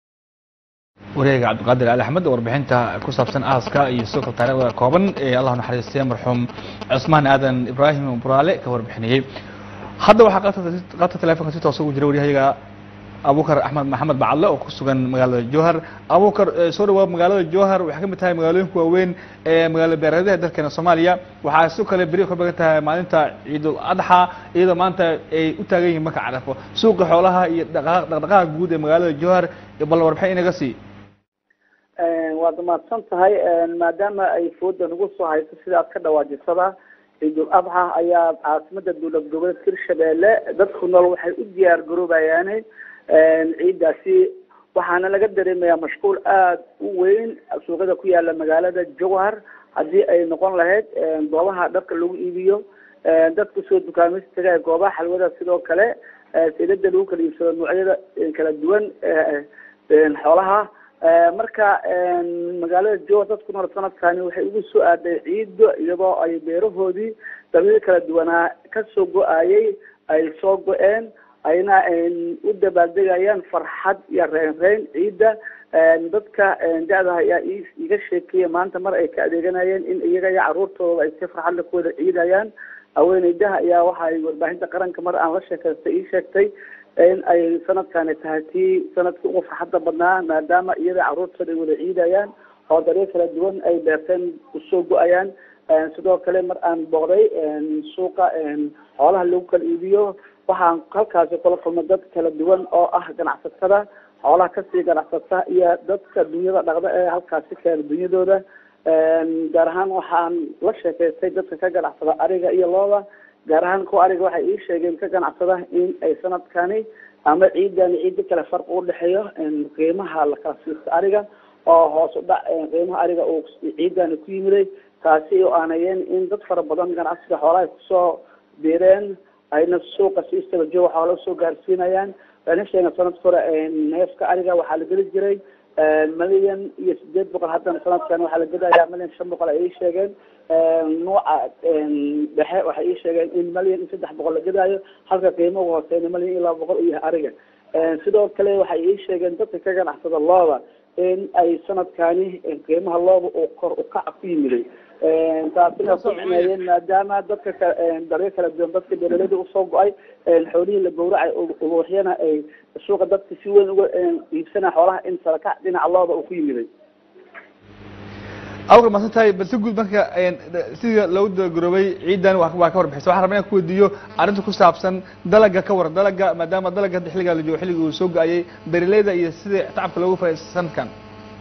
wareega cabdiqaadir ali axmed warbixinta ku saabsan aaska iyo sidoo kale taariikhda kooban ee allah naxariistay marxuum cusmaan aadan ibraahim buraale ka warbixinayey hadda waxaa qaadka telefonka si toosa ugu jira waryahayaga abukar axmed maxamed bacadle oo ku sugan magaalada jowhar abukar soo dhawaab magaalada jowhar waxay ka mid tahay magaalooyinka waaweyn ee magaalo beereedaha dalkeena soomaaliya waxaa sidoo kale beri ka bagan tahay maalinta ciidul adxa iyadoo maanta ay u taagan yihiin marka carafo suuqa xoolaha iyo dhaqdhaqaaqa guud ee magaalada jowhar bal warbixin inaga sii waad mahadsan tahay maadaama ay fooda nagu soo hayso sidaad ka dhawaajisada ciidul adxa ayaa caasimada dowlad goboleedka hirshabeelle dadku nool waxay u diyaar garoobayaan ciidaasi waxaana laga dareemayaa mashquul aada u weyn suuqyada ku yaala magaalada jowhar haddii ay noqon lahayd goobaha dharka lagu iibiyo dadka soo dukaameystaga ee goobaha xalwada sidoo kale saylada lagu kala iibsado noocyada kala duwan xoolaha marka magaalada jowhar dadku nool sanadkani waxay ugu soo aaday ciido iyadoo ay beerahoodii dabiil kala duwanaa kasoo go-ayay ay soo go-een ayna u dabaaldegayaan farxad iyo reynreyn ciidda dadka da-da ayaa iga sheekeeya maanta mar ay ka adeeganayeen in iyaga iyo caruurtooda ay si farxadle ku wada ciidayaan haweeneydaha ayaa waxa ay warbaahinta qaranka mar aan la sheekaystay ii sheegtay in ay sanadkani tahay tii sanadkii ugu farxadda badnaa maadaama iyada caruurtooda ay wada ciidayaan oo daryo kala duwan ay beerteen usoo go-ayaan sidoo kale mar aan booqday suuqa xoolaha lagu kala iibiyo waxaan halkaasi kula kulmay dad kala duwan oo ah ganacsatada xoolaha kasii ganacsata iyo dadka dunyada dhaqda ee halkaasi keena dunyadooda gaar ahaan waxaan la sheekaystay dadka ka ganacsada ariga iyo looda gaar ahaan kuwa ariga waxay ii sheegeen ka ganacsada in ay sanadkani ama ciidani ciida kale farqi udhexeeyo qiimaha la kala siisto ariga oo hoos u dhac qiimaha ariga uu ciidani ku yimiday taasi oo aanayeen in dad fara badan ganacsiga xoolaha ay kusoo biireen ayna suuqa si istaba jooga xoola usoo gaarsiinayaan waxayna sheegeen sanadka hore neefka ariga waxaa la geli jiray milyan iyo sideed boqol haddana sanadkan waxaa la gedayaa milyan shan boqol ay ii sheegeen nuuca dhexe waxay ii sheegeen in milyan iyo saddex boqol la gedaayo halka qiimo ugu hooseyna milyan iyo laba boqol u yahay ariga sidoo kale waxay ii sheegeen dadka ka ganacsada looda in ay sanadkani qiimaha looda uu kor ukaca ku yimiday taasina ku micneeyeen maadaama dadka ka daryo kala duwan dadka beeraleyda usoo go-ay xoolihii la gowracay ubuuxyana ay suuqa dadka si weyn uga iibsana xoolaha in sarakac dhinaca looda uu ku yimiday awka masan tahay bal si guud marka sida lagu dagaroobay ciidan waa waa ka warbixisa waxaan rabaa inaan ku weydiiyo arrinta ku saabsan dalaga ka war dalaga maadaama dalaga hadda xilligaa la joogo xilligii uu soo go-ayay beeraleyda iyo sida tacabka loogu faa'iidaysta sanadkan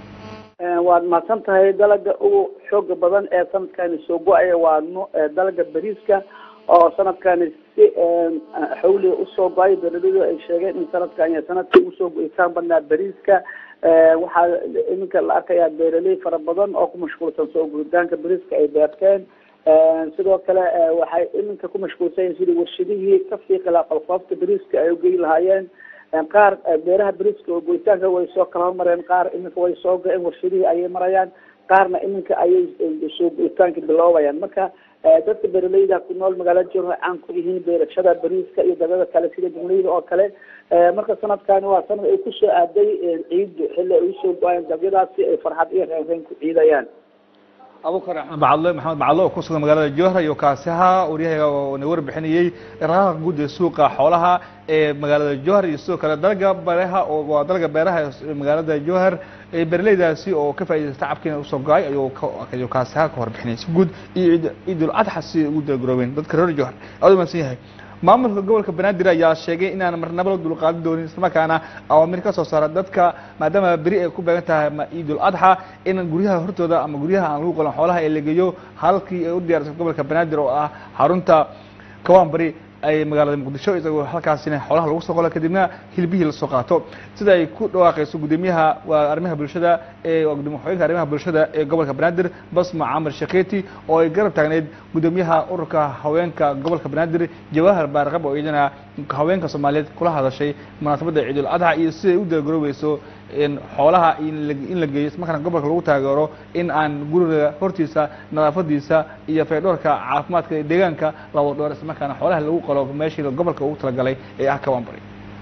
waad mahadsan tahay dalaga ugu xooga badan ee sanadkani soo go-aya waa nu dalaga bariiska oo sanadkani si xawliga usoo go-ay beeraleydu ay sheegeen in sanadkan iyo sanadkii usoo go-itaan badnaa bariiska waxaa iminka la arkayaa beeraley fara badan oo ku mashquulsan soo guritaanka bariiska ay beerteen sidoo kale waxay iminka ku mashquulsan yihin sidii warshadihii ka fiiqi lahaa qalqoofta bariiska ay ugeyi lahaayeen qaar beeraha bariiska oo goyitaanka way soo kala hormareen qaar iminka way soo go-een warshadihii ayay marayaan qaarna iminka ayay soo goyitaanka biloobayaan marka dadka beeraleyda ku nool magaalada jor waxay caan ku yihiin beerashada bariiska iyo dalada kale sida jumleyda oo kale marka sanadkani waa sanad ay kusoo aaday ciiddu xilli ay usoo go-ayeen dabyadaasi ay farxad iyo reenreen ku ciidayaan abukar axmed bacadle maxamed bacadle oo ku sugan magaalada jowhar iyo kaasiha waryahaga oo na warbixinayey raqaaqa guud ee suuqa xoolaha ee magaalada jowhar iyo sidoo kale dalga beeraha oo waa dalga beeraha ee magaalada jowhar ee beeraleydaasi oo ka faa'iidaysta tacabkiina usoo go-ay ayuu ayuu kaasiha ka warbixinayay si guud iyo ciid ciidul adxa si ugu dagaroobeen dadka reer jowhar aad u mahadsan yahay maamulka gobolka banaadir ayaa sheegay inaan marnaba la dulqaadin doonin islamarkaana awaamir ka soo saara dadka maadaama beri ay ku beegan tahay ciidul adxa in guryaha hortooda ama guryaha aan lagu qolan xoolaha ee la geeyo halkii ay u diyaarsan gobolka banaadir oo ah xarunta kawaan bari ay magaalada muqdisho isagoo halkaasina xoolaha lagu soo qola kadibna hilbihii lasoo qaato sida ay ku dhawaaqayso gudoomiyaha waa arrimaha bulshada ee gudoomiye xogeenka arrimaha bulshada ee gobolka banaadir basma camar shaketi oo ay garab taagneyd gudoomiyaha ururka haweenka gobolka banaadir jawahar baarqab oo iyadana haweenka soomaaliyeed kula hadashay munaasabadda ciidul adxa iyo siday u dagaroobeyso xoolaha in la geeyo ismarkaana gobolka lagu taageero in aan guriga hortiisa nadaafadiisa iyo faydhoorka caafimaadka deegaanka la wada dhoor islamarkaana xoolaha lagu qalo meeshii gobolka ugu talagalay ee ah kawaanbari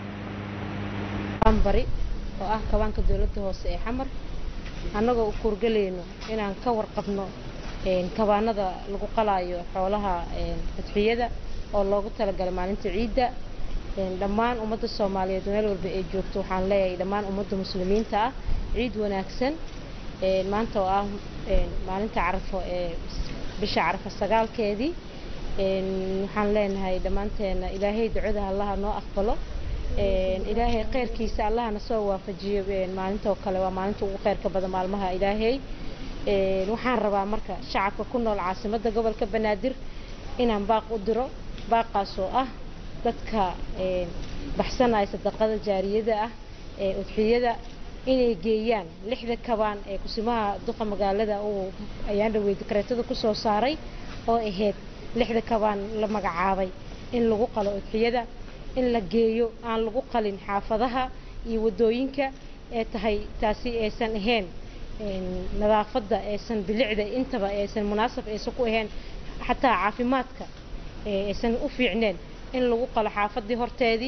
bari oo ah kawaanka dowladda hoose ee xamar annagoo u kuurgalayno inaan ka warqabno kawaanada lagu qalaayo xoolaha tadxiyada oo loogu talagalay maalinta ciidda dhammaan ummadda soomaaliyeed meel walba ay joogto waxaan leeyahay dhammaan ummadda muslimiinta ah ciid wanaagsan maanta oo ah maalinta carafo ee bisha carafo sagaalkeedii waxaan leenahay dhammaanteena ilaahay ducada allaha noo aqbalo ilaahay kheyrkiisa allahana soo waafajiyo maalinta oo kale waa maalinta ugu kheyrka badan maalmaha ilaahay waxaan rabaa marka shacabka ku nool caasimadda gobolka banaadir inaan baaq u diro baaqaas oo ah dadka baxsanaya sadaqada jaariyada ah ee udxiyada inay geeyaan lixda kabaan ee kusimaha duqa magaalada uu ayaan dhawey dikreetada kusoo saaray oo ahayd lixda kabaan la magacaabay in lagu qalo udxiyada in la geeyo aan lagu qalin xaafadaha iyo wadooyinka ee tahay taasi aysan ahayn nadaafadda aysan bilicda intaba aysan munaasab aysan ku ahayn xataa caafimaadka aysan u fiicneen in lagu qalo xaafadii horteedii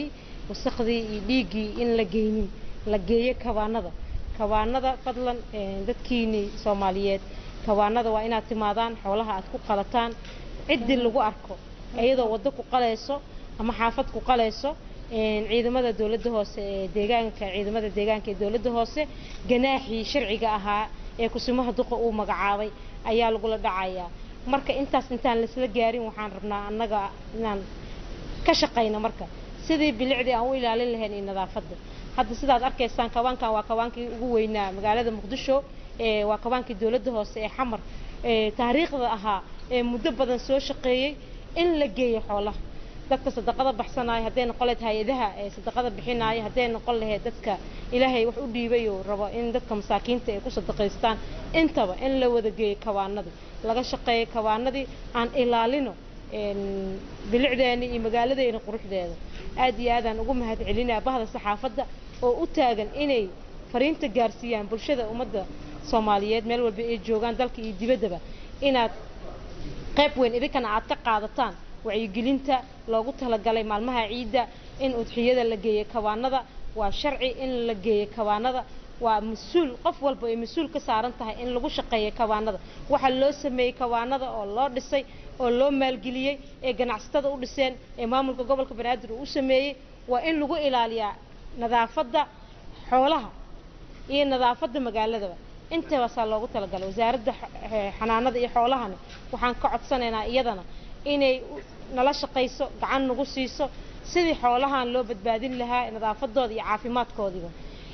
wasakhdii iyo dhiiggii in la geynin la geeyo kawaanada kawaanada fadlan dadkiini soomaaliyeed kawaanada waa inaad timaadaan xoolaha aad ku qalataan ciddii lagu arko iyadoo waddo ku qalayso ama xaafad ku qalayso ciidamada dowladda hoose ee deegaanka ciidamada deegaanka ee dowladda hoose ganaaxii sharciga ahaa ee kusimaha duqa uu magacaabay ayaa lagula dhacayaa marka intaas intaan laisla gaarin waxaan rabnaa annaga inaan ka shaqayno marka sidii bilicdii aan u ilaalin lahayn iyo nadaafadda hadda sidaad arkaysaan kawaankan waa kawaankii ugu weynaa magaalada muqdisho waa kawaankii dowladda hoose ee xamar taariikhda ahaa ee muddo badan soo shaqeeyey in la geeyo xoolaha dadka sadaqada baxsanaayo hadday noqon lahayd hay-adaha ee sadaqada bixinaayo hadday noqon lahayd dadka ilaahay wax u dhiibay oo rabo in dadka masaakiinta ay ku sadaqaystaan intaba in la wada geeyo kawaanadii laga shaqeeyo kawaanadii aan ilaalino bilicdeena iyo magaaladeena quruxdeeda aad iyo aadaan ugu mahad celinaa bahda saxaafadda oo u taagan inay fariinta gaarsiiyaan bulshada ummadda soomaaliyeed meel walba ay joogaan dalka iyo dibaddaba inaad qayb weyn idinkana aad ka qaadataan wacyigelinta loogu talagalay maalmaha ciidda in udxiyada la geeyo kawaanada waa sharci in la geeyo kawaanada waa mas-uul qof walba ay mas-uul ka saaran tahay in lagu shaqeeyo kawaanada waxaa loo sameeyey kawaanada oo loo dhisay oo loo maalgeliyey ee ganacsatada u dhiseen ee maamulka gobolka banaadir uu u sameeyey waa in lagu ilaaliyaa nadaafadda xoolaha iyo nadaafadda magaaladaba intaasaa loogu talagalay wasaaradda xanaanada iyo xoolahana waxaan ka codsanaynaa iyadana inay nala shaqayso gacan nagu siiso sidii xoolahan loo badbaadin lahaa nadaafadooda iyo caafimaadkoodiba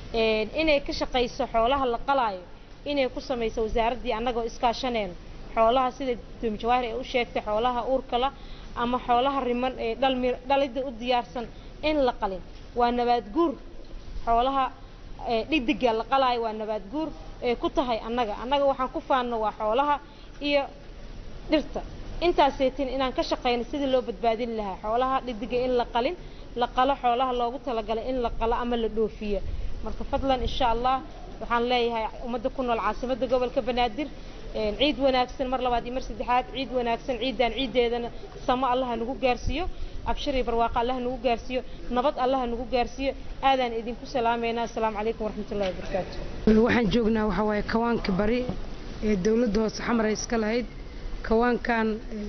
inay ka shaqayso xoolaha la qalaayo inay ku samayso wasaaraddii annagoo iskaashaneyno xoolaha sida doomi jawaahir ee u sheegtay xoolaha uurkala ama xoolaha riman ee dhalidda u diyaarsan in la qalin waa nabaad guur xoolaha dhigdiga la qalaayo waa nabaad guur ee ku tahay annaga annaga waxaan ku faanno waa xoolaha iyo dhirta intaaseetin inaan ka shaqayno sidii loo badbaadin lahaa xoolaha dhigdiga in la qalin la qalo xoolaha loogu talagalay in la qalo ama la dhoofiyo marka fadlan insha allah waxaan leeyahay ummadda ku nool caasimadda gobolka banaadir ciid wanaagsan mar labaad iyo mar saddexaad ciid wanaagsan ciidan ciiddeedana samo allaha nagu gaarsiiyo abshir iyo barwaaqo allaha nagu gaarsiiyo nabad allaha nagu gaarsiiyo aadaan idinku salaameynaa asalaamu calaykum waraxmatullahi wabarakaatu waxaan joognaa waxaa waaye kawaanka bari ee dowladda hoose xamar ay iska lahayd kawaankan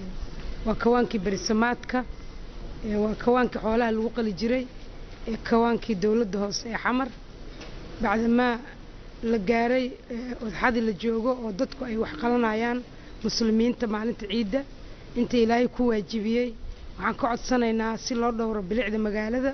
waa kawaankii berisamaadka waa kawaankii xoolaha lagu qali jiray ee kawaankii dowladda hoose ee xamar bacdamaa la gaaray odxadii la joogo oo dadku ay wax qalanayaan muslimiinta maalinta ciidda inta ilaahay ku waajibiyey waxaan ka codsanaynaa si loo dhowro bilicda magaalada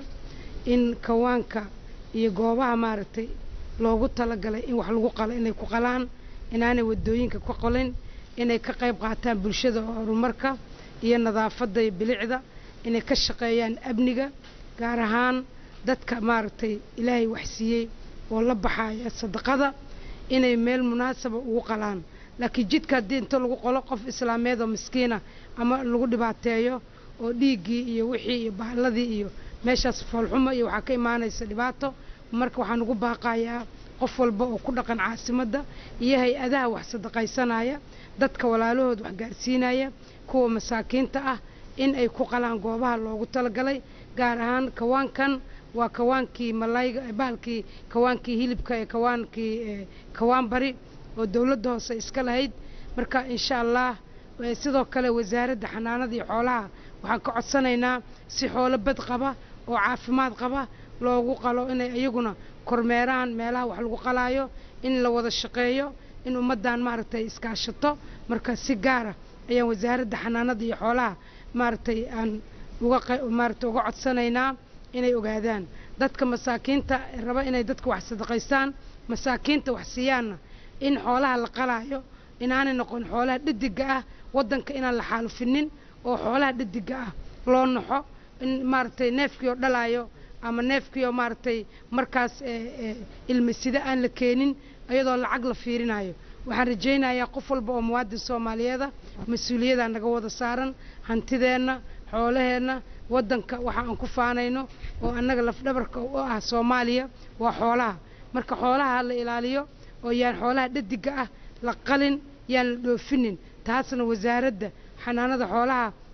in kawaanka iyo goobaha maaragtay loogu talagalay in wax lagu qalo inay ku qalaan inaanay wadooyinka ku qalin inay ka qayb qaataan bulshada horumarka iyo nadaafadda iyo bilicda inay ka shaqeeyaan amniga gaar ahaan dadka maaragtay ilaahay waxsiiyey oo la baxaya sadaqada inay meel munaasaba ugu qalaan laakiin jidka haddii inta lagu qolo qof islaameed oo miskiina ama lagu dhibaateeyo oo dhiiggii iyo wixii iyo bahladii iyo meeshaas foolxumo iyo waxaa ka imaanaysa dhibaato marka waxaan ugu baaqayaa qof walba oo ku dhaqan caasimadda iyo hay-adaha wax sadaqaysanaya dadka walaalahood wax gaarsiinaya kuwa masaakiinta ah in ay ku qalaan goobaha loogu talagalay gaar ahaan kawaankan waa kawaankii malayga bahalkii kawaankii hilibka ee kawaankii kawaan bari oo dowladda hoose iska lahayd marka insha allah sidoo kale wasaaradda xanaanada iyo xoolaha waxaan ka codsanaynaa si xoolo bad qaba oo caafimaad qaba loogu qalo inay iyaguna kormeeraan meelaha wax lagu qalaayo in la wada shaqeeyo in ummaddan maaragtay iskaashato marka si gaara ayaan wasaaradda xanaanada iyo xoolaha maaragtay aan uga maaragtay uga codsanaynaa inay ogaadaan dadka masaakiinta raba inay dadka wax sadaqaystaan masaakiinta wax siiyaanna in xoolaha la qalaayo inaanay noqon xoolaha dhadiga ah waddanka inaan la xaalufinin oo xoolaha dhadiga ah loo naxo in maaragtay neefkii oo dhalaayo ama neefkii oo maaragtay markaas ilmasida aan la keenin iyadoo lacag la fiirinayo waxaan rajaynayaa qof walba oo muwaadin soomaaliyeeda mas-uuliyaddaa naga wada saaran hantideenna xoolaheenna waddanka waxa aan ku faanayno oo annaga lafdhabarka u ah soomaaliya waa xoolaha marka xoolaha la ilaaliyo oo yaan xoolaha dhadiga ah la qalin yaan la dhoofinin taasna wasaaradda xanaanada xoolaha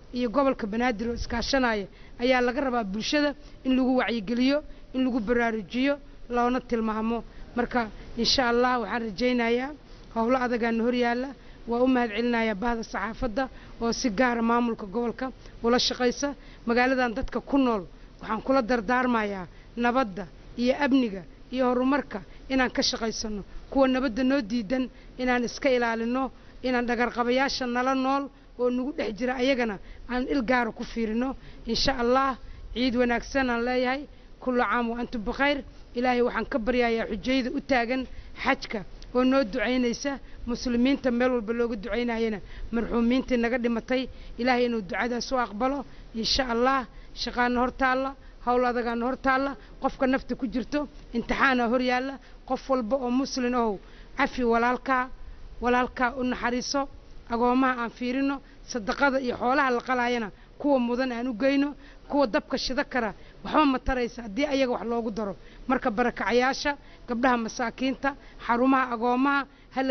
iyo gobolka banaadir oo iskaashanaya ayaa laga rabaa bulshada in lagu wacyigeliyo in lagu baraarujiyo loona tilmaamo marka insha allah waxaan rajaynayaa howlo adagaana horyaala waa u mahad celinayaa bahda saxaafadda oo si gaara maamulka gobolka ula shaqaysa magaaladan dadka ku nool waxaan kula dardaarmayaa nabadda iyo amniga iyo horumarka inaan ka shaqaysano kuwa nabadda noo diidan inaan iska ilaalino inaan dhagarqabayaasha nala nool oo nagu dhex jira ayagana aan il gaara ku fiirino insha allah ciid wanaagsan aan leeyahay kullu caam wa antum bikhayr ilaahay waxaan ka baryayaa xujayda u taagan xajka oo noo ducaynaysa muslimiinta meel walba looga ducaynayana marxuumiintii naga dhimatay ilaahay inuu ducadaas u aqbalo insha allah shaqaana hor taalla howl adagaana hor taalla qofka nafta ku jirto imtixaana hor yaalla qof walba oo muslin ohow cafi walaalkaa walaalkaa u naxariiso agoomaha aan fiirino sadaqada iyo xoolaha la qalaayana kuwa mudan aan u geyno kuwa dabka shida kara waxba ma taraysa haddii ayaga wax loogu daro marka barakacayaasha gabdhaha masaakiinta xarumaha agoomaha hala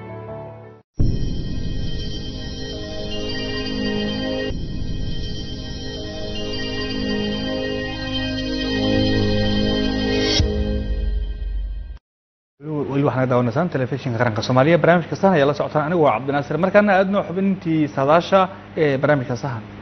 weli waxaana daawanaysaan telefishinka qaranka soomaaliya barnaamijka sahan ayaa la socotaan anigu waa cabdinaasir markaana aadno xubintii saadaasha ee barnaamijka sahan